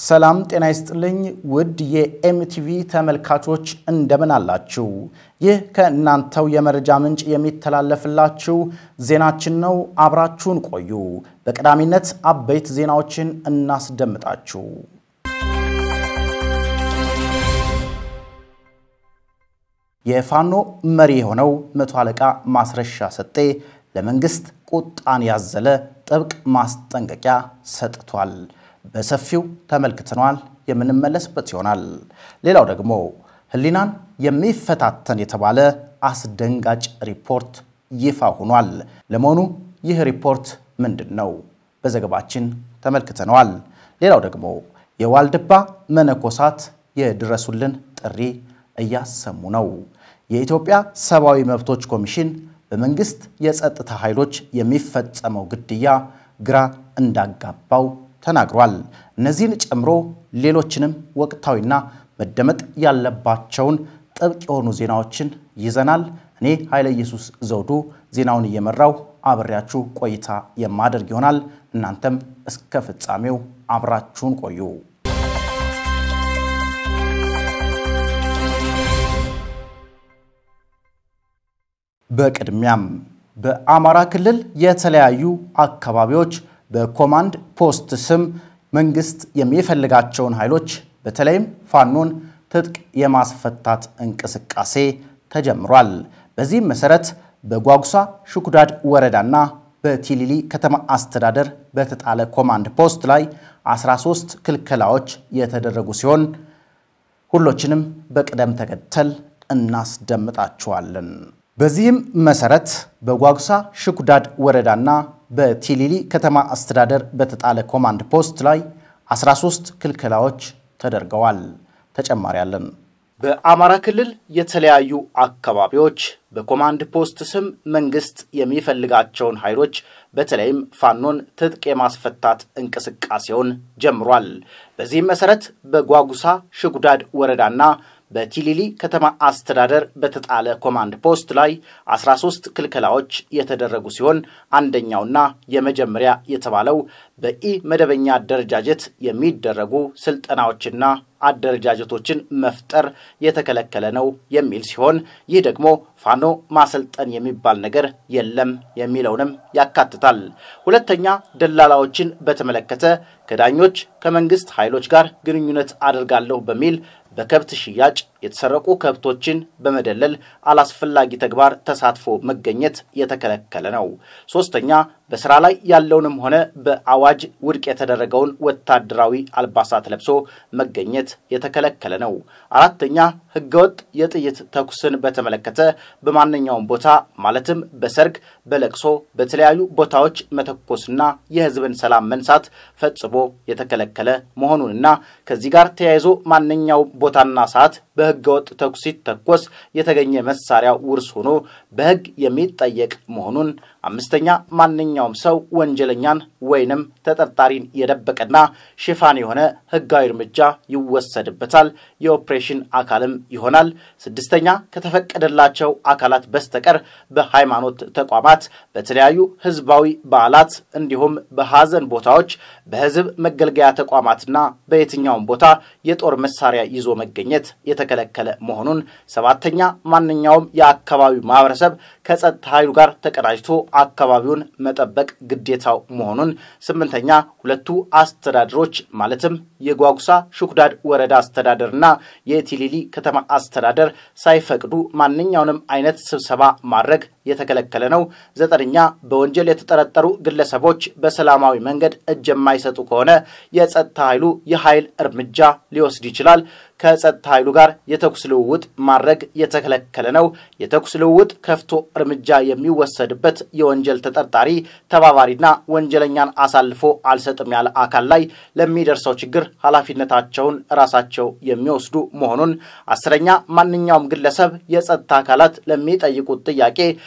ሰላም ጤና ይስጥልኝ ውድ የኤምቲቪ ተመልካቾች እንደምን አላችሁ? ይህ ከእናንተው የመረጃ ምንጭ የሚተላለፍላችሁ ዜናችን ነው። አብራችሁን ቆዩ። በቀዳሚነት አበይት ዜናዎችን እናስደምጣችሁ። የፋኖ መሪ የሆነው መቶ አለቃ ማስረሻ ሰጤ ለመንግስት ቁጣን ያዘለ ጥብቅ ማስጠንቀቂያ ሰጥቷል። በሰፊው ተመልክተነዋል፣ የምንመለስበት ይሆናል። ሌላው ደግሞ ሕሊናን የሚፈታተን የተባለ አስደንጋጭ ሪፖርት ይፋ ሆኗል። ለመሆኑ ይህ ሪፖርት ምንድን ነው? በዘገባችን ተመልክተነዋል። ሌላው ደግሞ የዋልድባ መነኮሳት የድረሱልን ጥሪ እያሰሙ ነው። የኢትዮጵያ ሰብአዊ መብቶች ኮሚሽን በመንግስት የጸጥታ ኃይሎች የሚፈጸመው ግድያ ግራ እንዳጋባው ተናግሯል። እነዚህን ጨምሮ ሌሎችንም ወቅታዊና መደመጥ ያለባቸውን ጥብቅ የሆኑ ዜናዎችን ይዘናል። እኔ ኃይለ ኢየሱስ ዘውዱ ዜናውን እየመራው አብሬያችሁ ቆይታ የማደርግ ይሆናል። እናንተም እስከ ፍጻሜው አብራችሁን ቆዩ። በቅድሚያም በአማራ ክልል የተለያዩ አካባቢዎች በኮማንድ ፖስት ስም መንግስት የሚፈልጋቸውን ኃይሎች በተለይም ፋኖን ትጥቅ የማስፈታት እንቅስቃሴ ተጀምሯል። በዚህም መሰረት በጓጉሳ ሽኩዳድ ወረዳና በቲሊሊ ከተማ አስተዳደር በተጣለ ኮማንድ ፖስት ላይ 13 ክልከላዎች የተደረጉ ሲሆን ሁሎችንም በቅደም ተከተል እናስደምጣችኋለን። በዚህም መሰረት በጓጉሳ ሽኩዳድ ወረዳና በቲሊሊ ከተማ አስተዳደር በተጣለ ኮማንድ ፖስት ላይ 13 ክልከላዎች ተደርገዋል። ተጨማሪ አለን። በአማራ ክልል የተለያዩ አካባቢዎች በኮማንድ ፖስት ስም መንግስት የሚፈልጋቸውን ኃይሎች በተለይም ፋኖን ትጥቅ የማስፈታት እንቅስቃሴውን ጀምሯል። በዚህም መሰረት በጓጉሳ ሽጉዳድ ወረዳና በቲሊሊ ከተማ አስተዳደር በተጣለ ኮማንድ ፖስት ላይ 13 ክልከላዎች የተደረጉ ሲሆን አንደኛውና የመጀመሪያ የተባለው በኢ መደበኛ አደረጃጀት የሚደረጉ ስልጠናዎችና አደረጃጀቶችን መፍጠር የተከለከለ ነው የሚል ሲሆን ይህ ደግሞ ፋኖ ማሰልጠን የሚባል ነገር የለም የሚለውንም ያካትታል። ሁለተኛ ደላላዎችን በተመለከተ ከዳኞች ከመንግስት ኃይሎች ጋር ግንኙነት አድርጋለሁ በሚል በከብት ሽያጭ የተሰረቁ ከብቶችን በመደለል አላስፈላጊ ተግባር ተሳትፎ መገኘት የተከለከለ ነው። ሶስተኛ በስራ ላይ ያለውንም ሆነ በአዋጅ ውድቅ የተደረገውን ወታደራዊ አልባሳት ለብሶ መገኘት የተከለከለ ነው። አራተኛ ህገወጥ የጥይት ተኩስን በተመለከተ በማንኛውም ቦታ ማለትም በሰርግ፣ በለቅሶ፣ በተለያዩ ቦታዎች መተኮስና የህዝብን ሰላም መንሳት ፈጽሞ የተከለከለ መሆኑንና ከዚህ ጋር ተያይዞ ማንኛውም ቦታና ሰዓት በህገወጥ ተኩስ ሲተኮስ የተገኘ መሳሪያ ውርስ ሆኖ በህግ የሚጠየቅ መሆኑን። አምስተኛ ማንኛውም ሰው ወንጀለኛን ወይንም ተጠርጣሪን የደበቀና ሽፋን የሆነ ህጋዊ እርምጃ ይወሰድበታል፣ የኦፕሬሽን አካልም ይሆናል። ስድስተኛ ከተፈቀደላቸው አካላት በስተቀር በሃይማኖት ተቋማት፣ በተለያዩ ህዝባዊ በዓላት እንዲሁም በሀዘን ቦታዎች፣ በህዝብ መገልገያ ተቋማትና በየትኛውም ቦታ የጦር መሳሪያ ይዞ መገኘት የተከለከለ መሆኑን። ሰባተኛ ማንኛውም የአካባቢው ማህበረሰብ ከጸጥታ ኃይሉ ጋር ተቀናጅቶ አካባቢውን መጠበቅ ግዴታው መሆኑን። ስምንተኛ ሁለቱ አስተዳደሮች ማለትም የጓጉሳ ሹኩዳድ ወረዳ አስተዳደርና የቲሊሊ ከተማ አስተዳደር ሳይፈቅዱ ማንኛውንም አይነት ስብሰባ ማድረግ የተከለከለ ነው። ዘጠነኛ በወንጀል የተጠረጠሩ ግለሰቦች በሰላማዊ መንገድ እጅ የማይሰጡ ከሆነ የጸጥታ ኃይሉ የኃይል እርምጃ ሊወስድ ይችላል። ከጸጥታ ኃይሉ ጋር የተኩስ ልውውጥ ማድረግ የተከለከለ ነው። የተኩስ ልውውጥ ከፍቶ እርምጃ የሚወሰድበት የወንጀል ተጠርጣሪ ተባባሪና ወንጀለኛን አሳልፎ አልሰጥም ያለ አካል ላይ ለሚደርሰው ችግር ኃላፊነታቸውን ራሳቸው የሚወስዱ መሆኑን። አስረኛ ማንኛውም ግለሰብ የጸጥታ አካላት ለሚጠይቁት ጥያቄ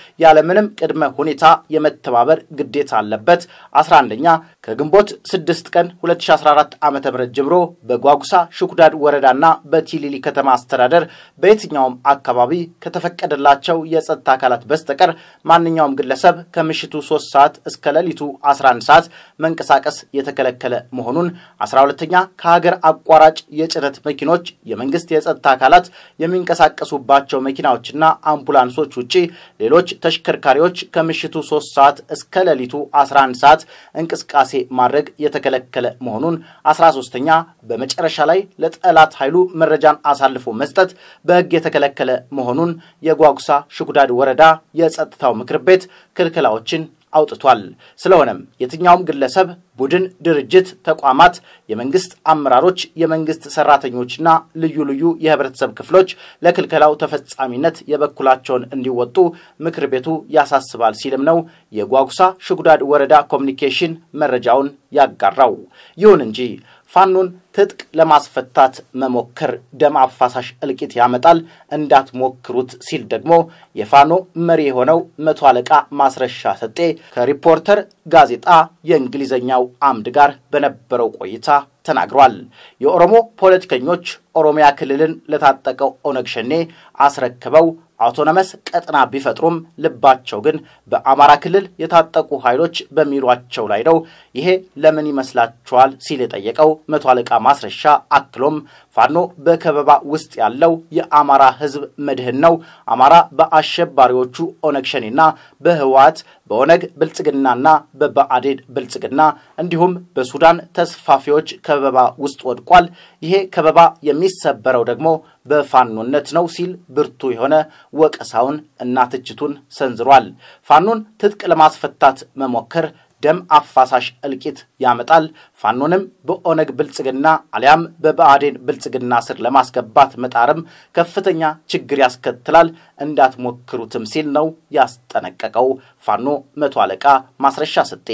ያለምንም ቅድመ ሁኔታ የመተባበር ግዴታ አለበት። 11ኛ ከግንቦት 6 ቀን 2014 ዓ ም ጀምሮ በጓጉሳ ሽኩዳድ ወረዳና በቲሊሊ ከተማ አስተዳደር በየትኛውም አካባቢ ከተፈቀደላቸው የጸጥታ አካላት በስተቀር ማንኛውም ግለሰብ ከምሽቱ 3 ሰዓት እስከ ሌሊቱ 11 ሰዓት መንቀሳቀስ የተከለከለ መሆኑን 12ኛ ከሀገር አቋራጭ የጭነት መኪኖች የመንግስት የጸጥታ አካላት የሚንቀሳቀሱባቸው መኪናዎችና አምቡላንሶች ውጪ ሌሎች ተሽከርካሪዎች ከምሽቱ 3 ሰዓት እስከ ሌሊቱ 11 ሰዓት እንቅስቃሴ ማድረግ የተከለከለ መሆኑን 13ኛ በመጨረሻ ላይ ለጠላት ኃይሉ መረጃን አሳልፎ መስጠት በሕግ የተከለከለ መሆኑን የጓጉሳ ሽኩዳድ ወረዳ የጸጥታው ምክር ቤት ክልክላዎችን አውጥቷል። ስለሆነም የትኛውም ግለሰብ፣ ቡድን፣ ድርጅት፣ ተቋማት፣ የመንግስት አመራሮች፣ የመንግስት ሰራተኞችና ልዩ ልዩ የህብረተሰብ ክፍሎች ለክልከላው ተፈጻሚነት የበኩላቸውን እንዲወጡ ምክር ቤቱ ያሳስባል ሲልም ነው የጓጉሳ ሽኩዳድ ወረዳ ኮሚኒኬሽን መረጃውን ያጋራው። ይሁን እንጂ ፋኖን ትጥቅ ለማስፈታት መሞከር ደም አፋሳሽ እልቂት ያመጣል፣ እንዳትሞክሩት ሲል ደግሞ የፋኖ መሪ የሆነው መቶ አለቃ ማስረሻ ሰጤ ከሪፖርተር ጋዜጣ የእንግሊዝኛው አምድ ጋር በነበረው ቆይታ ተናግሯል። የኦሮሞ ፖለቲከኞች ኦሮሚያ ክልልን ለታጠቀው ኦነግ ሸኔ አስረክበው አውቶኖመስ ቀጠና ቢፈጥሩም ልባቸው ግን በአማራ ክልል የታጠቁ ኃይሎች በሚሏቸው ላይ ነው። ይሄ ለምን ይመስላችኋል? ሲል የጠየቀው መቶ አለቃ ማስረሻ አክሎም ፋኖ በከበባ ውስጥ ያለው የአማራ ሕዝብ መድህን ነው። አማራ በአሸባሪዎቹ ኦነግ ሸኔና በህወሓት በኦነግ ብልጽግናና በብአዴን ብልጽግና እንዲሁም በሱዳን ተስፋፊዎች ከበባ ውስጥ ወድቋል። ይሄ ከበባ የሚሰበረው ደግሞ በፋኖነት ነው ሲል ብርቱ የሆነ ወቀሳውን እና ትችቱን ሰንዝሯል። ፋኖን ትጥቅ ለማስፈታት መሞከር ደም አፋሳሽ እልቂት ያመጣል። ፋኖንም በኦነግ ብልጽግና አሊያም በብአዴን ብልጽግና ስር ለማስገባት መጣርም ከፍተኛ ችግር ያስከትላል፣ እንዳትሞክሩትም ሲል ነው ያስጠነቀቀው ፋኖ መቶ አለቃ ማስረሻ ሰጤ።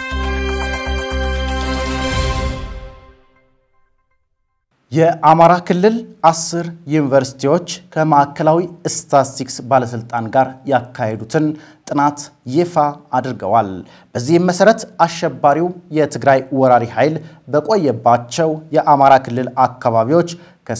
የአማራ ክልል አስር ዩኒቨርሲቲዎች ከማዕከላዊ ስታትስቲክስ ባለስልጣን ጋር ያካሄዱትን ጥናት ይፋ አድርገዋል። በዚህም መሰረት አሸባሪው የትግራይ ወራሪ ኃይል በቆየባቸው የአማራ ክልል አካባቢዎች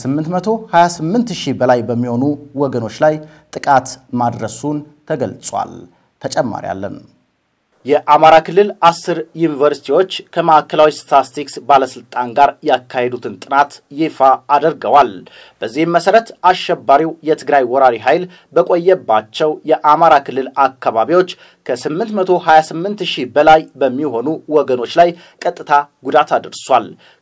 ከ828 ሺህ በላይ በሚሆኑ ወገኖች ላይ ጥቃት ማድረሱን ተገልጿል። ተጨማሪ አለን። የአማራ ክልል አስር ዩኒቨርሲቲዎች ከማዕከላዊ ስታትስቲክስ ባለስልጣን ጋር ያካሄዱትን ጥናት ይፋ አድርገዋል። በዚህም መሰረት አሸባሪው የትግራይ ወራሪ ኃይል በቆየባቸው የአማራ ክልል አካባቢዎች ከ828 ሺህ በላይ በሚሆኑ ወገኖች ላይ ቀጥታ ጉዳት አድርሷል።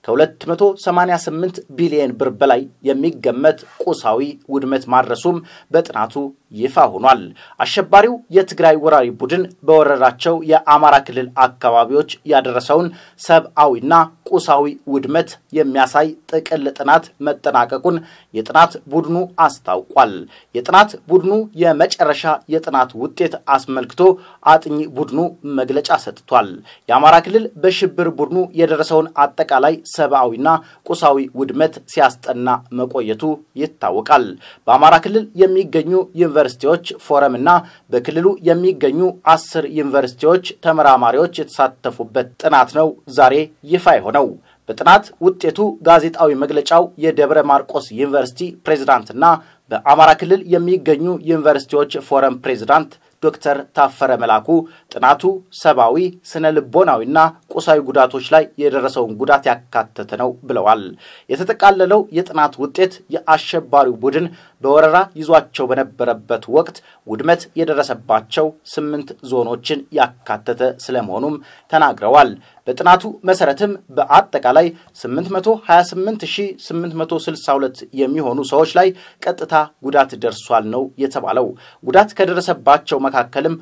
ከ288 ቢሊዮን ብር በላይ የሚገመት ቁሳዊ ውድመት ማድረሱም በጥናቱ ይፋ ሆኗል። አሸባሪው የትግራይ ወራሪ ቡድን በወረራቸው የአማራ ክልል አካባቢዎች ያደረሰውን ሰብአዊና ቁሳዊ ውድመት የሚያሳይ ጥቅል ጥናት መጠናቀቁን የጥናት ቡድኑ አስታውቋል። የጥናት ቡድኑ የመጨረሻ የጥናት ውጤት አስመልክቶ አጥኚ ቡድኑ መግለጫ ሰጥቷል። የአማራ ክልል በሽብር ቡድኑ የደረሰውን አጠቃላይ ሰብአዊና ቁሳዊ ውድመት ሲያስጠና መቆየቱ ይታወቃል። በአማራ ክልል የሚገኙ ዩኒቨርሲቲዎች ፎረም እና በክልሉ የሚገኙ አስር ዩኒቨርሲቲዎች ተመራማሪዎች የተሳተፉበት ጥናት ነው ዛሬ ይፋ የሆነው። በጥናት ውጤቱ ጋዜጣዊ መግለጫው የደብረ ማርቆስ ዩኒቨርሲቲ ፕሬዝዳንትና በአማራ ክልል የሚገኙ ዩኒቨርሲቲዎች ፎረም ፕሬዝዳንት ዶክተር ታፈረ መላኩ ጥናቱ ሰብአዊ፣ ስነ ልቦናዊና ቁሳዊ ጉዳቶች ላይ የደረሰውን ጉዳት ያካተተ ነው ብለዋል። የተጠቃለለው የጥናት ውጤት የአሸባሪው ቡድን በወረራ ይዟቸው በነበረበት ወቅት ውድመት የደረሰባቸው ስምንት ዞኖችን ያካተተ ስለመሆኑም ተናግረዋል። በጥናቱ መሰረትም በአጠቃላይ 828862 የሚሆኑ ሰዎች ላይ ቀጥታ ጉዳት ደርሷል ነው የተባለው። ጉዳት ከደረሰባቸው መካከልም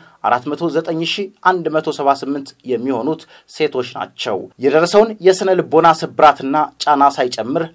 409178 የሚሆኑት ሴቶች ናቸው። የደረሰውን የስነ ልቦና ስብራትና ጫና ሳይጨምር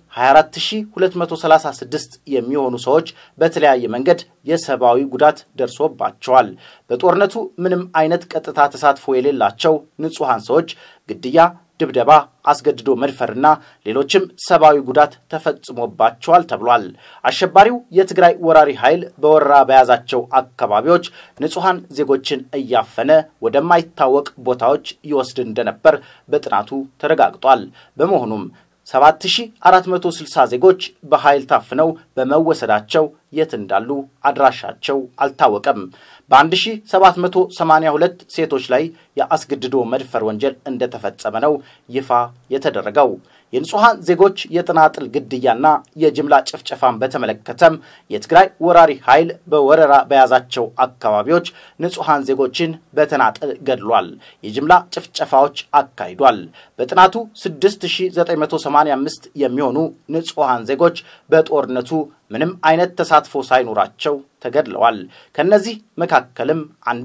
24236 የሚሆኑ ሰዎች በተለያየ መንገድ የሰብአዊ ጉዳት ደርሶባቸዋል። በጦርነቱ ምንም አይነት ቀጥታ ተሳትፎ የሌላቸው ንጹሐን ሰዎች ግድያ፣ ድብደባ፣ አስገድዶ መድፈርና ሌሎችም ሰብአዊ ጉዳት ተፈጽሞባቸዋል ተብሏል። አሸባሪው የትግራይ ወራሪ ኃይል በወረራ በያዛቸው አካባቢዎች ንጹሐን ዜጎችን እያፈነ ወደማይታወቅ ቦታዎች ይወስድ እንደነበር በጥናቱ ተረጋግጧል። በመሆኑም 7460 ዜጎች በኃይል ታፍነው በመወሰዳቸው የት እንዳሉ አድራሻቸው አልታወቀም። በ1782 ሴቶች ላይ የአስገድዶ መድፈር ወንጀል እንደተፈጸመ ነው ይፋ የተደረገው። የንጹሐን ዜጎች የተናጥል ግድያና የጅምላ ጭፍጨፋን በተመለከተም የትግራይ ወራሪ ኃይል በወረራ በያዛቸው አካባቢዎች ንጹሐን ዜጎችን በተናጥል ገድሏል፣ የጅምላ ጭፍጨፋዎች አካሂዷል። በጥናቱ 6985 የሚሆኑ ንጹሐን ዜጎች በጦርነቱ ምንም አይነት ተሳትፎ ሳይኖራቸው ተገድለዋል። ከነዚህ መካከልም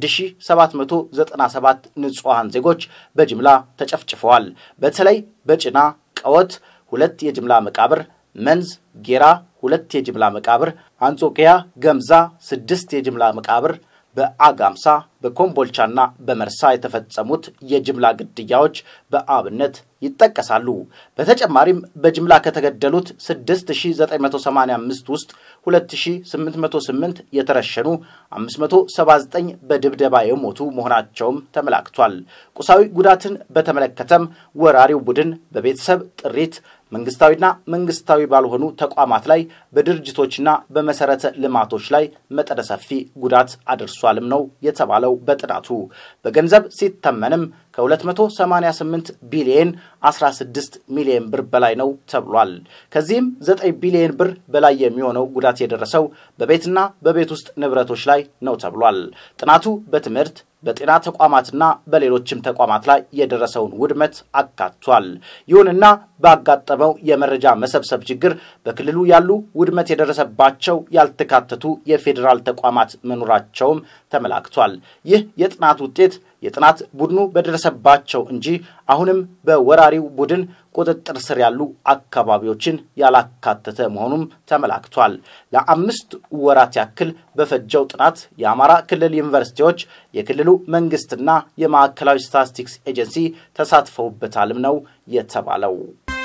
1797 ንጹሐን ዜጎች በጅምላ ተጨፍጭፈዋል። በተለይ በጭና ቀወት ሁለት የጅምላ መቃብር፣ መንዝ ጌራ ሁለት የጅምላ መቃብር፣ አንጾኪያ ገምዛ ስድስት የጅምላ መቃብር በአጋምሳ በኮምቦልቻና በመርሳ የተፈጸሙት የጅምላ ግድያዎች በአብነት ይጠቀሳሉ። በተጨማሪም በጅምላ ከተገደሉት 6985 ውስጥ 2808 የተረሸኑ፣ 579 በድብደባ የሞቱ መሆናቸውም ተመላክቷል። ቁሳዊ ጉዳትን በተመለከተም ወራሪው ቡድን በቤተሰብ ጥሪት መንግስታዊና መንግስታዊ ባልሆኑ ተቋማት ላይ በድርጅቶችና በመሰረተ ልማቶች ላይ መጠነ ሰፊ ጉዳት አድርሷልም ነው የተባለው። በጥናቱ በገንዘብ ሲተመንም ከ288 ቢሊየን 16 ሚሊዮን ብር በላይ ነው ተብሏል። ከዚህም 9 ቢሊዮን ብር በላይ የሚሆነው ጉዳት የደረሰው በቤትና በቤት ውስጥ ንብረቶች ላይ ነው ተብሏል። ጥናቱ በትምህርት በጤና ተቋማትና በሌሎችም ተቋማት ላይ የደረሰውን ውድመት አካቷል። ይሁንና ባጋጠመው የመረጃ መሰብሰብ ችግር በክልሉ ያሉ ውድመት የደረሰባቸው ያልተካተቱ የፌዴራል ተቋማት መኖራቸውም ተመላክቷል። ይህ የጥናት ውጤት የጥናት ቡድኑ በደረሰባቸው እንጂ አሁንም በወራሪው ቡድን ቁጥጥር ስር ያሉ አካባቢዎችን ያላካተተ መሆኑም ተመላክቷል። ለአምስት ወራት ያክል በፈጀው ጥናት የአማራ ክልል ዩኒቨርሲቲዎች፣ የክልሉ መንግስትና የማዕከላዊ ስታቲስቲክስ ኤጀንሲ ተሳትፈውበታልም ነው የተባለው።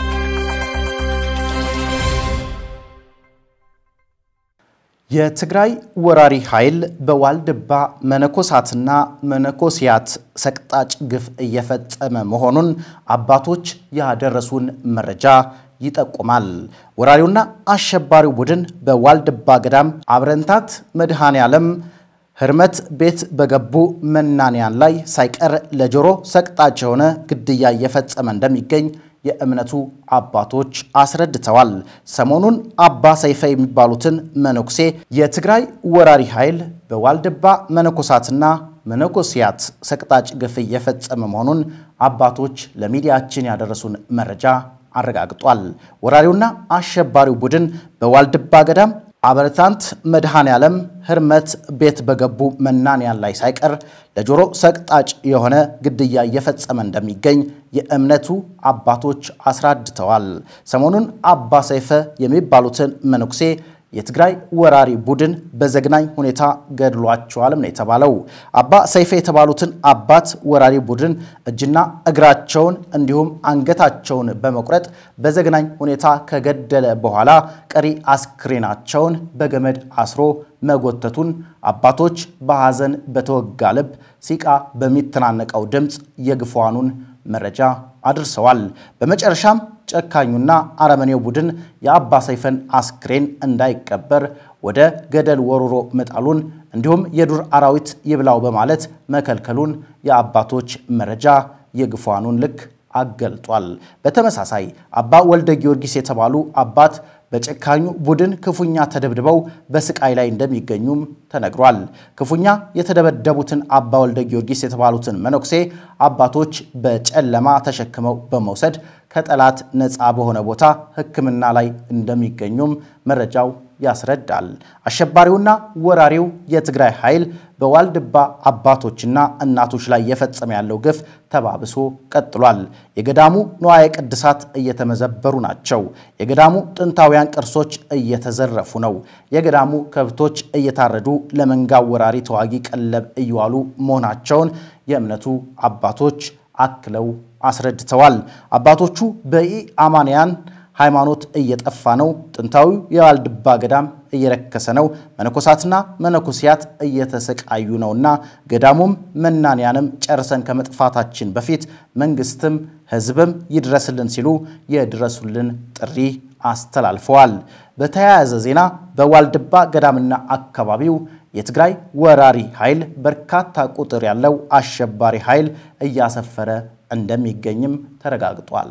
የትግራይ ወራሪ ኃይል በዋልድባ መነኮሳትና መነኮሲያት ሰቅጣጭ ግፍ እየፈጸመ መሆኑን አባቶች ያደረሱን መረጃ ይጠቁማል። ወራሪውና አሸባሪው ቡድን በዋልድባ ገዳም አብረንታት መድኃኔ ዓለም ህርመት ቤት በገቡ መናንያን ላይ ሳይቀር ለጆሮ ሰቅጣጭ የሆነ ግድያ እየፈጸመ እንደሚገኝ የእምነቱ አባቶች አስረድተዋል። ሰሞኑን አባ ሰይፈ የሚባሉትን መነኩሴ የትግራይ ወራሪ ኃይል በዋልድባ መነኮሳትና መነኮሲያት ሰቅጣጭ ግፍ እየፈጸመ መሆኑን አባቶች ለሚዲያችን ያደረሱን መረጃ አረጋግጧል። ወራሪውና አሸባሪው ቡድን በዋልድባ ገዳም አበረታንት መድኃኔ ዓለም ህርመት ቤት በገቡ መናንያን ላይ ሳይቀር ለጆሮ ሰቅጣጭ የሆነ ግድያ እየፈጸመ እንደሚገኝ የእምነቱ አባቶች አስረድተዋል። ሰሞኑን አባ ሰይፈ የሚባሉትን መነኩሴ የትግራይ ወራሪ ቡድን በዘግናኝ ሁኔታ ገድሏቸዋልም ነው የተባለው። አባ ሰይፈ የተባሉትን አባት ወራሪ ቡድን እጅና እግራቸውን እንዲሁም አንገታቸውን በመቁረጥ በዘግናኝ ሁኔታ ከገደለ በኋላ ቀሪ አስክሬናቸውን በገመድ አስሮ መጎተቱን አባቶች በሐዘን በተወጋ ልብ ሲቃ በሚተናነቀው ድምፅ የግፏኑን መረጃ አድርሰዋል። በመጨረሻም ጨካኙና አረመኔው ቡድን የአባ ሰይፈን አስክሬን እንዳይቀበር ወደ ገደል ወርሮ መጣሉን እንዲሁም የዱር አራዊት ይብላው በማለት መከልከሉን የአባቶች መረጃ የግፏኑን ልክ አገልጧል። በተመሳሳይ አባ ወልደ ጊዮርጊስ የተባሉ አባት በጨካኙ ቡድን ክፉኛ ተደብድበው በስቃይ ላይ እንደሚገኙም ተነግሯል። ክፉኛ የተደበደቡትን አባ ወልደ ጊዮርጊስ የተባሉትን መነኩሴ አባቶች በጨለማ ተሸክመው በመውሰድ ከጠላት ነፃ በሆነ ቦታ ሕክምና ላይ እንደሚገኙም መረጃው ያስረዳል። አሸባሪውና ወራሪው የትግራይ ኃይል በዋልድባ አባቶችና እናቶች ላይ እየፈጸመ ያለው ግፍ ተባብሶ ቀጥሏል። የገዳሙ ንዋየ ቅድሳት እየተመዘበሩ ናቸው። የገዳሙ ጥንታውያን ቅርሶች እየተዘረፉ ነው። የገዳሙ ከብቶች እየታረዱ ለመንጋው ወራሪ ተዋጊ ቀለብ እየዋሉ መሆናቸውን የእምነቱ አባቶች አክለው አስረድተዋል። አባቶቹ በኢአማንያን ሃይማኖት እየጠፋ ነው፣ ጥንታዊው የዋልድባ ገዳም እየረከሰ ነው፣ መነኮሳትና መነኮሲያት እየተሰቃዩ ነውና ገዳሙም መናንያንም ጨርሰን ከመጥፋታችን በፊት መንግስትም ህዝብም ይድረስልን ሲሉ የድረሱልን ጥሪ አስተላልፈዋል። በተያያዘ ዜና በዋልድባ ገዳምና አካባቢው የትግራይ ወራሪ ኃይል በርካታ ቁጥር ያለው አሸባሪ ኃይል እያሰፈረ እንደሚገኝም ተረጋግጧል።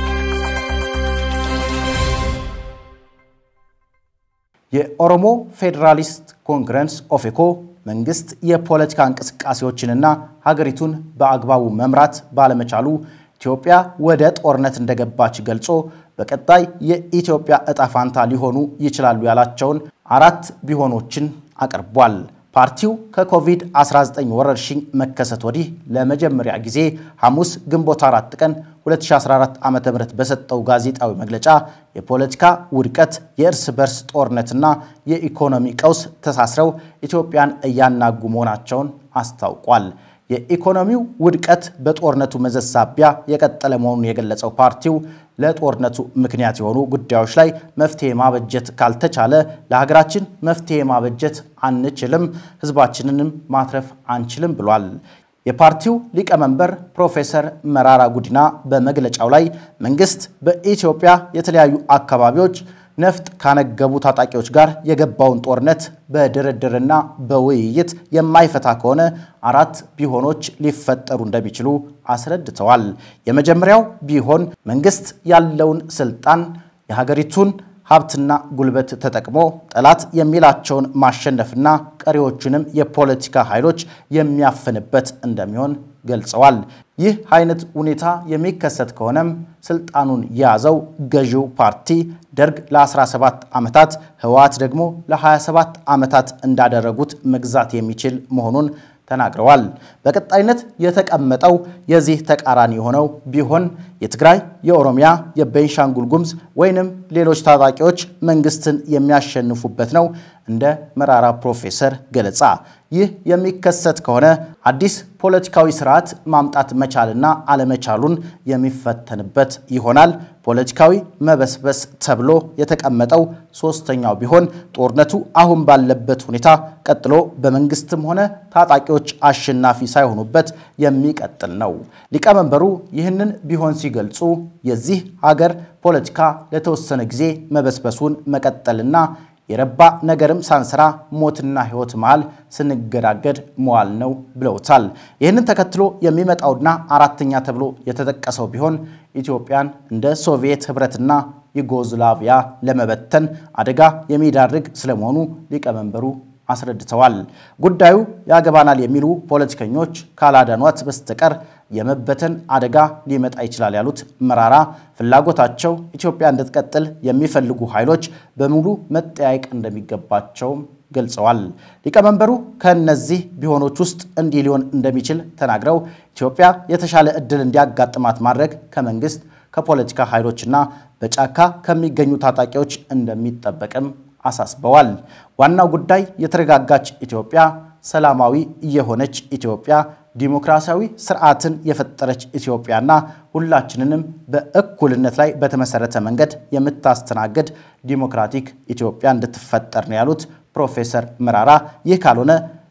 የኦሮሞ ፌዴራሊስት ኮንግረስ ኦፌኮ መንግስት የፖለቲካ እንቅስቃሴዎችንና ሀገሪቱን በአግባቡ መምራት ባለመቻሉ ኢትዮጵያ ወደ ጦርነት እንደገባች ገልጾ በቀጣይ የኢትዮጵያ ዕጣ ፋንታ ሊሆኑ ይችላሉ ያላቸውን አራት ቢሆኖችን አቅርቧል። ፓርቲው ከኮቪድ-19 ወረርሽኝ መከሰት ወዲህ ለመጀመሪያ ጊዜ ሐሙስ ግንቦት 4 ቀን 2014 ዓ.ም በሰጠው ጋዜጣዊ መግለጫ የፖለቲካ ውድቀት፣ የእርስ በርስ ጦርነትና የኢኮኖሚ ቀውስ ተሳስረው ኢትዮጵያን እያናጉ መሆናቸውን አስታውቋል። የኢኮኖሚው ውድቀት በጦርነቱ መዘዝ ሳቢያ የቀጠለ መሆኑን የገለጸው ፓርቲው ለጦርነቱ ምክንያት የሆኑ ጉዳዮች ላይ መፍትሄ ማበጀት ካልተቻለ ለሀገራችን መፍትሄ ማበጀት አንችልም፣ ሕዝባችንንም ማትረፍ አንችልም ብሏል። የፓርቲው ሊቀመንበር ፕሮፌሰር መራራ ጉዲና በመግለጫው ላይ መንግስት በኢትዮጵያ የተለያዩ አካባቢዎች ነፍጥ ካነገቡ ታጣቂዎች ጋር የገባውን ጦርነት በድርድርና በውይይት የማይፈታ ከሆነ አራት ቢሆኖች ሊፈጠሩ እንደሚችሉ አስረድተዋል። የመጀመሪያው ቢሆን መንግስት ያለውን ስልጣን የሀገሪቱን ሀብትና ጉልበት ተጠቅሞ ጠላት የሚላቸውን ማሸነፍና ቀሪዎቹንም የፖለቲካ ኃይሎች የሚያፍንበት እንደሚሆን ገልጸዋል። ይህ አይነት ሁኔታ የሚከሰት ከሆነም ስልጣኑን የያዘው ገዢው ፓርቲ ደርግ ለ17 ዓመታት ህወሓት ደግሞ ለ27 ዓመታት እንዳደረጉት መግዛት የሚችል መሆኑን ተናግረዋል። በቀጣይነት የተቀመጠው የዚህ ተቃራኒ የሆነው ቢሆን የትግራይ፣ የኦሮሚያ፣ የቤንሻንጉል ጉሙዝ ወይንም ሌሎች ታጣቂዎች መንግስትን የሚያሸንፉበት ነው። እንደ መራራ ፕሮፌሰር ገለጻ ይህ የሚከሰት ከሆነ አዲስ ፖለቲካዊ ስርዓት ማምጣት መቻልና አለመቻሉን የሚፈተንበት ይሆናል። ፖለቲካዊ መበስበስ ተብሎ የተቀመጠው ሶስተኛው ቢሆን ጦርነቱ አሁን ባለበት ሁኔታ ቀጥሎ በመንግስትም ሆነ ታጣቂዎች አሸናፊ ሳይሆኑበት የሚቀጥል ነው። ሊቀመንበሩ ይህንን ቢሆን ሲገልጹ የዚህ ሀገር ፖለቲካ ለተወሰነ ጊዜ መበስበሱን መቀጠልና የረባ ነገርም ሳንሰራ ሞትና ሕይወት መሃል ስንገዳገድ መዋል ነው ብለውታል። ይህንን ተከትሎ የሚመጣውና አራተኛ ተብሎ የተጠቀሰው ቢሆን ኢትዮጵያን እንደ ሶቪየት ህብረትና ዩጎዝላቪያ ለመበተን አደጋ የሚዳርግ ስለመሆኑ ሊቀመንበሩ አስረድተዋል። ጉዳዩ ያገባናል የሚሉ ፖለቲከኞች ካላዳኗት በስተቀር የመበተን አደጋ ሊመጣ ይችላል ያሉት መራራ ፍላጎታቸው ኢትዮጵያ እንድትቀጥል የሚፈልጉ ኃይሎች በሙሉ መጠያየቅ እንደሚገባቸውም ገልጸዋል። ሊቀመንበሩ ከእነዚህ ቢሆኖች ውስጥ እንዲህ ሊሆን እንደሚችል ተናግረው ኢትዮጵያ የተሻለ ዕድል እንዲያጋጥማት ማድረግ ከመንግስት ከፖለቲካ ኃይሎችና በጫካ ከሚገኙ ታጣቂዎች እንደሚጠበቅም አሳስበዋል። ዋናው ጉዳይ የተረጋጋች ኢትዮጵያ፣ ሰላማዊ የሆነች ኢትዮጵያ፣ ዲሞክራሲያዊ ስርዓትን የፈጠረች ኢትዮጵያና ሁላችንንም በእኩልነት ላይ በተመሰረተ መንገድ የምታስተናግድ ዲሞክራቲክ ኢትዮጵያ እንድትፈጠር ነው ያሉት ፕሮፌሰር መራራ ይህ ካልሆነ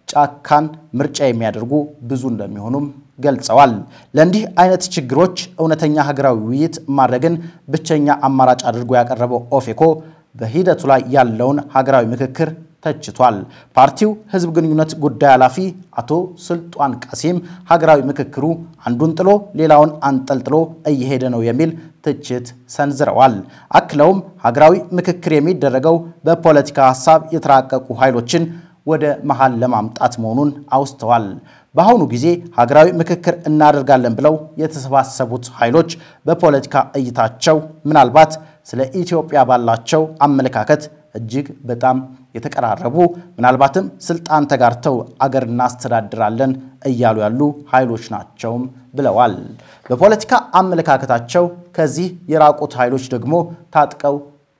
ጫካን ምርጫ የሚያደርጉ ብዙ እንደሚሆኑም ገልጸዋል። ለእንዲህ አይነት ችግሮች እውነተኛ ሀገራዊ ውይይት ማድረግን ብቸኛ አማራጭ አድርጎ ያቀረበው ኦፌኮ በሂደቱ ላይ ያለውን ሀገራዊ ምክክር ተችቷል። ፓርቲው ህዝብ ግንኙነት ጉዳይ ኃላፊ አቶ ስልጧን ቃሲም ሀገራዊ ምክክሩ አንዱን ጥሎ ሌላውን አንጠልጥሎ እየሄደ ነው የሚል ትችት ሰንዝረዋል። አክለውም ሀገራዊ ምክክር የሚደረገው በፖለቲካ ሀሳብ የተራቀቁ ኃይሎችን ወደ መሃል ለማምጣት መሆኑን አውስተዋል። በአሁኑ ጊዜ ሀገራዊ ምክክር እናደርጋለን ብለው የተሰባሰቡት ኃይሎች በፖለቲካ እይታቸው ምናልባት ስለ ኢትዮጵያ ባላቸው አመለካከት እጅግ በጣም የተቀራረቡ ምናልባትም ስልጣን ተጋርተው አገር እናስተዳድራለን እያሉ ያሉ ኃይሎች ናቸውም ብለዋል። በፖለቲካ አመለካከታቸው ከዚህ የራቁት ኃይሎች ደግሞ ታጥቀው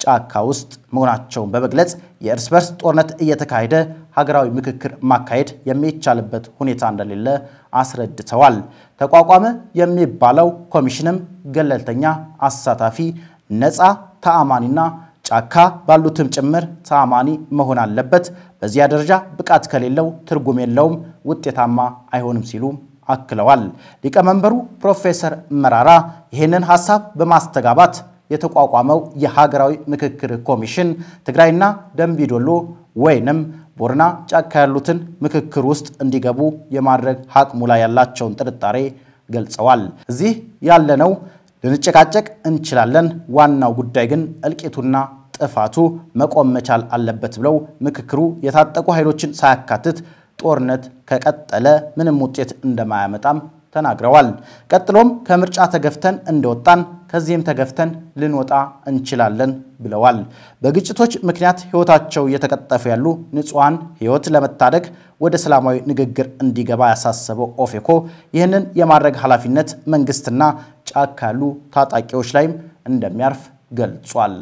ጫካ ውስጥ መሆናቸውን በመግለጽ የእርስ በርስ ጦርነት እየተካሄደ ሀገራዊ ምክክር ማካሄድ የሚቻልበት ሁኔታ እንደሌለ አስረድተዋል። ተቋቋመ የሚባለው ኮሚሽንም ገለልተኛ፣ አሳታፊ፣ ነፃ፣ ተአማኒና ጫካ ባሉትም ጭምር ተአማኒ መሆን አለበት። በዚያ ደረጃ ብቃት ከሌለው ትርጉም የለውም፣ ውጤታማ አይሆንም ሲሉ አክለዋል። ሊቀመንበሩ ፕሮፌሰር መራራ ይህንን ሀሳብ በማስተጋባት የተቋቋመው የሀገራዊ ምክክር ኮሚሽን ትግራይና ደንቢዶሎ ወይንም ቦረና ጫካ ያሉትን ምክክር ውስጥ እንዲገቡ የማድረግ አቅሙ ላይ ያላቸውን ጥርጣሬ ገልጸዋል። እዚህ ያለነው ልንጨቃጨቅ እንችላለን፣ ዋናው ጉዳይ ግን እልቂቱና ጥፋቱ መቆም መቻል አለበት ብለው ምክክሩ የታጠቁ ኃይሎችን ሳያካትት ጦርነት ከቀጠለ ምንም ውጤት እንደማያመጣም ተናግረዋል። ቀጥሎም ከምርጫ ተገፍተን እንደወጣን ከዚህም ተገፍተን ልንወጣ እንችላለን ብለዋል። በግጭቶች ምክንያት ሕይወታቸው እየተቀጠፉ ያሉ ንጹሐን ሕይወት ለመታደግ ወደ ሰላማዊ ንግግር እንዲገባ ያሳሰበው ኦፌኮ ይህንን የማድረግ ኃላፊነት መንግስትና ጫካ ያሉ ታጣቂዎች ላይም እንደሚያርፍ ገልጿል።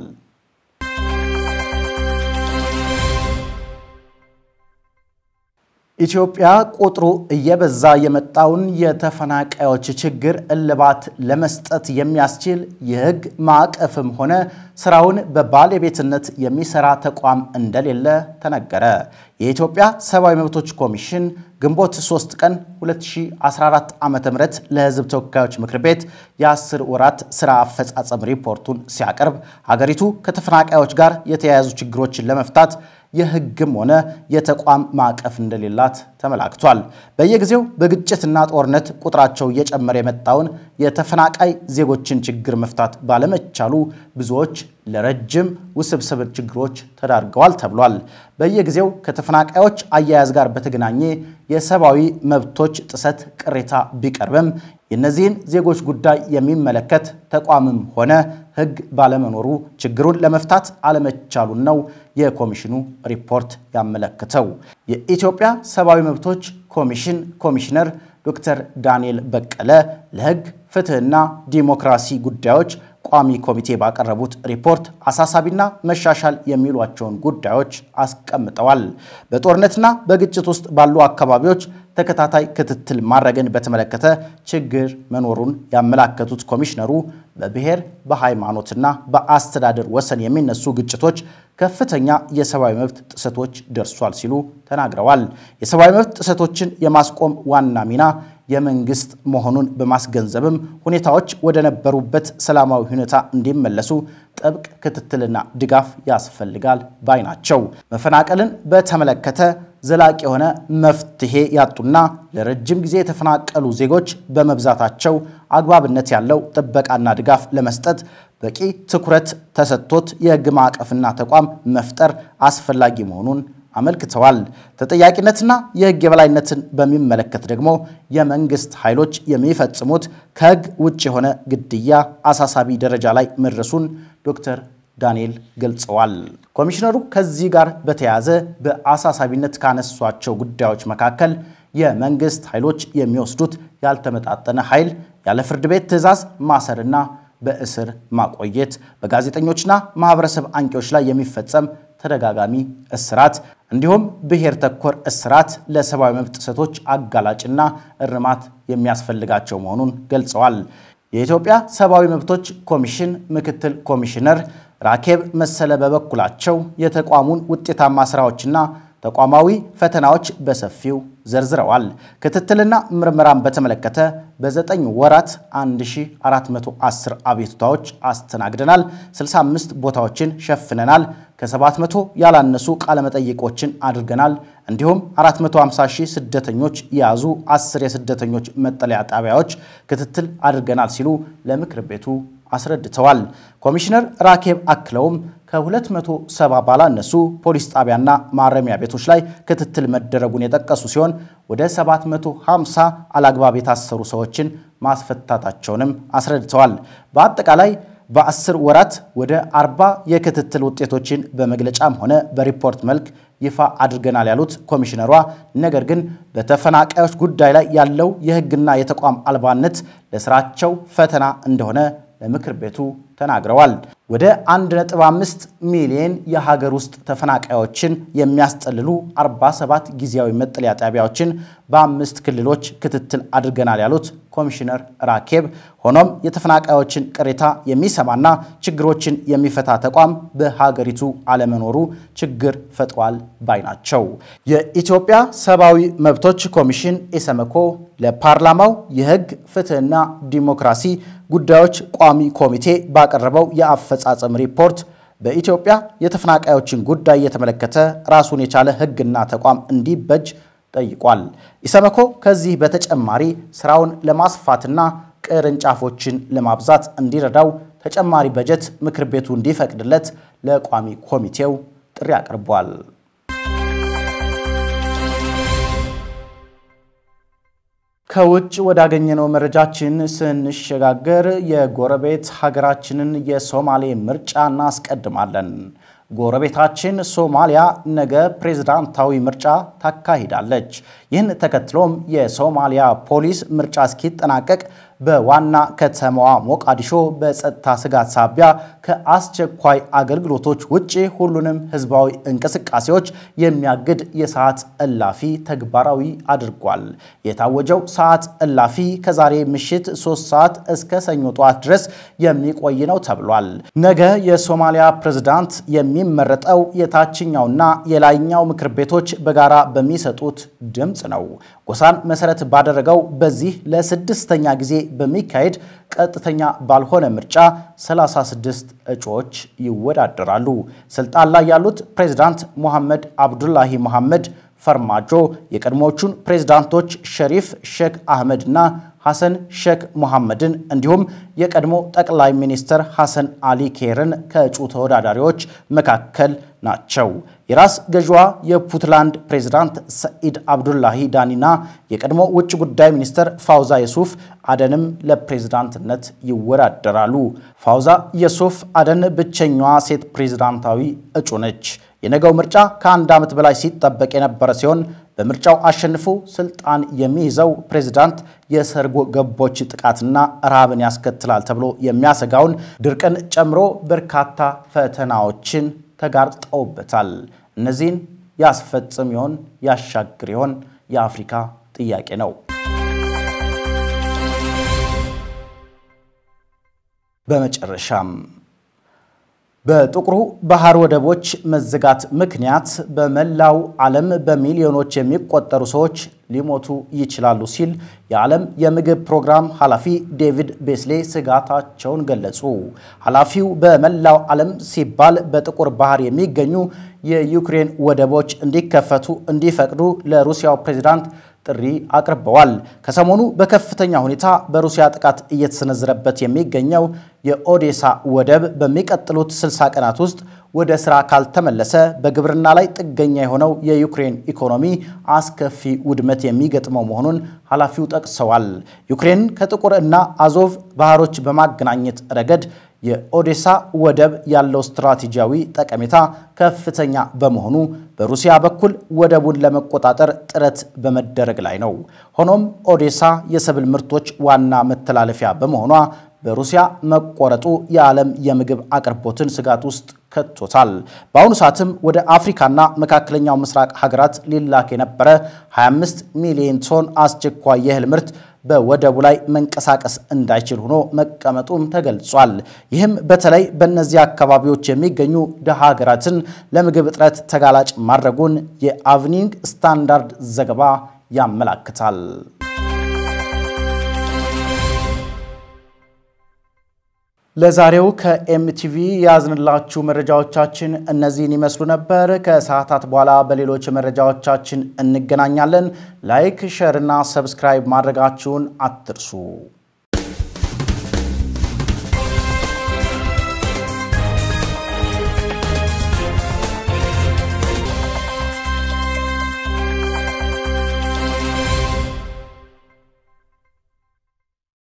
ኢትዮጵያ ቁጥሩ እየበዛ የመጣውን የተፈናቃዮች ችግር እልባት ለመስጠት የሚያስችል የሕግ ማዕቀፍም ሆነ ስራውን በባለቤትነት የሚሰራ ተቋም እንደሌለ ተነገረ። የኢትዮጵያ ሰብአዊ መብቶች ኮሚሽን ግንቦት 3 ቀን 2014 ዓ.ም ለሕዝብ ተወካዮች ምክር ቤት የ10 ወራት ስራ አፈጻጸም ሪፖርቱን ሲያቀርብ ሀገሪቱ ከተፈናቃዮች ጋር የተያያዙ ችግሮችን ለመፍታት የህግም ሆነ የተቋም ማዕቀፍ እንደሌላት ተመላክቷል። በየጊዜው በግጭትና ጦርነት ቁጥራቸው እየጨመረ የመጣውን የተፈናቃይ ዜጎችን ችግር መፍታት ባለመቻሉ ብዙዎች ለረጅም ውስብስብ ችግሮች ተዳርገዋል ተብሏል። በየጊዜው ከተፈናቃዮች አያያዝ ጋር በተገናኘ የሰብአዊ መብቶች ጥሰት ቅሬታ ቢቀርብም የእነዚህን ዜጎች ጉዳይ የሚመለከት ተቋምም ሆነ ህግ ባለመኖሩ ችግሩን ለመፍታት አለመቻሉን ነው የኮሚሽኑ ሪፖርት ያመለክተው። የኢትዮጵያ ሰብአዊ መብቶች ኮሚሽን ኮሚሽነር ዶክተር ዳንኤል በቀለ ለህግ ፍትህና ዲሞክራሲ ጉዳዮች ቋሚ ኮሚቴ ባቀረቡት ሪፖርት አሳሳቢና መሻሻል የሚሏቸውን ጉዳዮች አስቀምጠዋል። በጦርነትና በግጭት ውስጥ ባሉ አካባቢዎች ተከታታይ ክትትል ማድረግን በተመለከተ ችግር መኖሩን ያመላከቱት ኮሚሽነሩ በብሔር በሃይማኖትና በአስተዳደር ወሰን የሚነሱ ግጭቶች ከፍተኛ የሰብአዊ መብት ጥሰቶች ደርሷል ሲሉ ተናግረዋል። የሰብአዊ መብት ጥሰቶችን የማስቆም ዋና ሚና የመንግስት መሆኑን በማስገንዘብም ሁኔታዎች ወደ ነበሩበት ሰላማዊ ሁኔታ እንዲመለሱ ጥብቅ ክትትልና ድጋፍ ያስፈልጋል ባይ ናቸው። መፈናቀልን በተመለከተ ዘላቂ የሆነ መፍትሄ ያጡና ለረጅም ጊዜ የተፈናቀሉ ዜጎች በመብዛታቸው አግባብነት ያለው ጥበቃና ድጋፍ ለመስጠት በቂ ትኩረት ተሰጥቶት የሕግ ማዕቀፍና ተቋም መፍጠር አስፈላጊ መሆኑን አመልክተዋል። ተጠያቂነትና የሕግ የበላይነትን በሚመለከት ደግሞ የመንግስት ኃይሎች የሚፈጽሙት ከሕግ ውጭ የሆነ ግድያ አሳሳቢ ደረጃ ላይ መድረሱን ዶክተር ዳንኤል ገልጸዋል። ኮሚሽነሩ ከዚህ ጋር በተያያዘ በአሳሳቢነት ካነሷቸው ጉዳዮች መካከል የመንግስት ኃይሎች የሚወስዱት ያልተመጣጠነ ኃይል፣ ያለ ፍርድ ቤት ትዕዛዝ ማሰርና በእስር ማቆየት፣ በጋዜጠኞችና ማህበረሰብ አንቂዎች ላይ የሚፈጸም ተደጋጋሚ እስራት እንዲሁም ብሔር ተኮር እስራት ለሰብአዊ መብት ጥሰቶች አጋላጭና እርማት የሚያስፈልጋቸው መሆኑን ገልጸዋል። የኢትዮጵያ ሰብአዊ መብቶች ኮሚሽን ምክትል ኮሚሽነር ራኬብ መሰለ በበኩላቸው የተቋሙን ውጤታማ ስራዎችና ተቋማዊ ፈተናዎች በሰፊው ዘርዝረዋል። ክትትልና ምርመራን በተመለከተ በዘጠኝ ወራት 1410 አቤቱታዎች አስተናግደናል። 65 ቦታዎችን ሸፍነናል። ከ700 ያላነሱ ቃለመጠይቆችን አድርገናል። እንዲሁም 450 ሺህ ስደተኞች የያዙ 10 የስደተኞች መጠለያ ጣቢያዎች ክትትል አድርገናል ሲሉ ለምክር ቤቱ አስረድተዋል። ኮሚሽነር ራኬብ አክለውም ከ270 ባላነሱ ፖሊስ ጣቢያና ማረሚያ ቤቶች ላይ ክትትል መደረጉን የጠቀሱ ሲሆን ወደ 750 አላግባብ የታሰሩ ሰዎችን ማስፈታታቸውንም አስረድተዋል። በአጠቃላይ በአስር ወራት ወደ 40 የክትትል ውጤቶችን በመግለጫም ሆነ በሪፖርት መልክ ይፋ አድርገናል ያሉት ኮሚሽነሯ፣ ነገር ግን በተፈናቃዮች ጉዳይ ላይ ያለው የሕግና የተቋም አልባነት ለስራቸው ፈተና እንደሆነ ለምክር ቤቱ ተናግረዋል። ወደ 1.5 ሚሊዮን የሀገር ውስጥ ተፈናቃዮችን የሚያስጠልሉ 47 ጊዜያዊ መጠለያ ጣቢያዎችን በአምስት ክልሎች ክትትል አድርገናል ያሉት ኮሚሽነር ራኬብ፣ ሆኖም የተፈናቃዮችን ቅሬታ የሚሰማና ችግሮችን የሚፈታ ተቋም በሀገሪቱ አለመኖሩ ችግር ፈጥሯል ባይ ናቸው። የኢትዮጵያ ሰብአዊ መብቶች ኮሚሽን ኢሰመኮ ለፓርላማው የሕግ ፍትህና ዲሞክራሲ ጉዳዮች ቋሚ ኮሚቴ ባቀረበው የአፈጻጸም ሪፖርት በኢትዮጵያ የተፈናቃዮችን ጉዳይ የተመለከተ ራሱን የቻለ ሕግና ተቋም እንዲበጅ ጠይቋል። ኢሰመኮ ከዚህ በተጨማሪ ስራውን ለማስፋትና ቅርንጫፎችን ለማብዛት እንዲረዳው ተጨማሪ በጀት ምክር ቤቱ እንዲፈቅድለት ለቋሚ ኮሚቴው ጥሪ አቅርቧል። ከውጭ ወዳገኘነው መረጃችን ስንሸጋገር የጎረቤት ሀገራችንን የሶማሌ ምርጫ እናስቀድማለን። ጎረቤታችን ሶማሊያ ነገ ፕሬዝዳንታዊ ምርጫ ታካሂዳለች። ይህን ተከትሎም የሶማሊያ ፖሊስ ምርጫ እስኪጠናቀቅ በዋና ከተማዋ ሞቃዲሾ በጸጥታ ስጋት ሳቢያ ከአስቸኳይ አገልግሎቶች ውጭ ሁሉንም ህዝባዊ እንቅስቃሴዎች የሚያግድ የሰዓት እላፊ ተግባራዊ አድርጓል። የታወጀው ሰዓት እላፊ ከዛሬ ምሽት 3 ሰዓት እስከ ሰኞ ጠዋት ድረስ የሚቆይ ነው ተብሏል። ነገ የሶማሊያ ፕሬዝዳንት የሚመረጠው የታችኛውና የላይኛው ምክር ቤቶች በጋራ በሚሰጡት ድምፅ ነው። ጎሳን መሰረት ባደረገው በዚህ ለስድስተኛ ጊዜ በሚካሄድ ቀጥተኛ ባልሆነ ምርጫ 36 እጩዎች ይወዳደራሉ። ስልጣን ላይ ያሉት ፕሬዝዳንት ሞሐመድ አብዱላሂ መሐመድ ፈርማጆ የቀድሞዎቹን ፕሬዝዳንቶች ሸሪፍ ሼክ አህመድ እና ሐሰን ሼክ መሐመድን እንዲሁም የቀድሞ ጠቅላይ ሚኒስትር ሐሰን አሊ ኬርን ከእጩ ተወዳዳሪዎች መካከል ናቸው። የራስ ገዥዋ የፑንትላንድ ፕሬዝዳንት ሰኢድ አብዱላሂ ዳኒና የቀድሞ ውጭ ጉዳይ ሚኒስትር ፋውዛ የሱፍ አደንም ለፕሬዝዳንትነት ይወዳደራሉ። ፋውዛ የሱፍ አደን ብቸኛዋ ሴት ፕሬዝዳንታዊ እጩ ነች። የነገው ምርጫ ከአንድ ዓመት በላይ ሲጠበቅ የነበረ ሲሆን በምርጫው አሸንፎ ስልጣን የሚይዘው ፕሬዝዳንት የሰርጎ ገቦች ጥቃትና ረሃብን ያስከትላል ተብሎ የሚያሰጋውን ድርቅን ጨምሮ በርካታ ፈተናዎችን ተጋርጠውበታል። እነዚህን ያስፈጽም ይሆን ያሻግር ይሆን የአፍሪካ ጥያቄ ነው። በመጨረሻም በጥቁሩ ባህር ወደቦች መዘጋት ምክንያት በመላው ዓለም በሚሊዮኖች የሚቆጠሩ ሰዎች ሊሞቱ ይችላሉ ሲል የዓለም የምግብ ፕሮግራም ኃላፊ ዴቪድ ቤስሌ ስጋታቸውን ገለጹ። ኃላፊው በመላው ዓለም ሲባል በጥቁር ባህር የሚገኙ የዩክሬን ወደቦች እንዲከፈቱ እንዲፈቅዱ ለሩሲያው ፕሬዚዳንት ጥሪ አቅርበዋል። ከሰሞኑ በከፍተኛ ሁኔታ በሩሲያ ጥቃት እየተሰነዘረበት የሚገኘው የኦዴሳ ወደብ በሚቀጥሉት 60 ቀናት ውስጥ ወደ ስራ ካልተመለሰ በግብርና ላይ ጥገኛ የሆነው የዩክሬን ኢኮኖሚ አስከፊ ውድመት የሚገጥመው መሆኑን ኃላፊው ጠቅሰዋል። ዩክሬን ከጥቁር እና አዞቭ ባህሮች በማገናኘት ረገድ የኦዴሳ ወደብ ያለው ስትራቴጂያዊ ጠቀሜታ ከፍተኛ በመሆኑ በሩሲያ በኩል ወደቡን ለመቆጣጠር ጥረት በመደረግ ላይ ነው። ሆኖም ኦዴሳ የሰብል ምርቶች ዋና መተላለፊያ በመሆኗ በሩሲያ መቆረጡ የዓለም የምግብ አቅርቦትን ስጋት ውስጥ ከቶታል። በአሁኑ ሰዓትም ወደ አፍሪካና መካከለኛው ምስራቅ ሀገራት ሊላክ የነበረ 25 ሚሊዮን ቶን አስቸኳይ የእህል ምርት በወደቡ ላይ መንቀሳቀስ እንዳይችል ሆኖ መቀመጡም ተገልጿል። ይህም በተለይ በእነዚህ አካባቢዎች የሚገኙ ድሃ ሀገራትን ለምግብ እጥረት ተጋላጭ ማድረጉን የአቭኒንግ ስታንዳርድ ዘገባ ያመላክታል። ለዛሬው ከኤምቲቪ የያዝንላችሁ መረጃዎቻችን እነዚህን ይመስሉ ነበር። ከሰዓታት በኋላ በሌሎች መረጃዎቻችን እንገናኛለን። ላይክ፣ ሼር እና ሰብስክራይብ ማድረጋችሁን አትርሱ።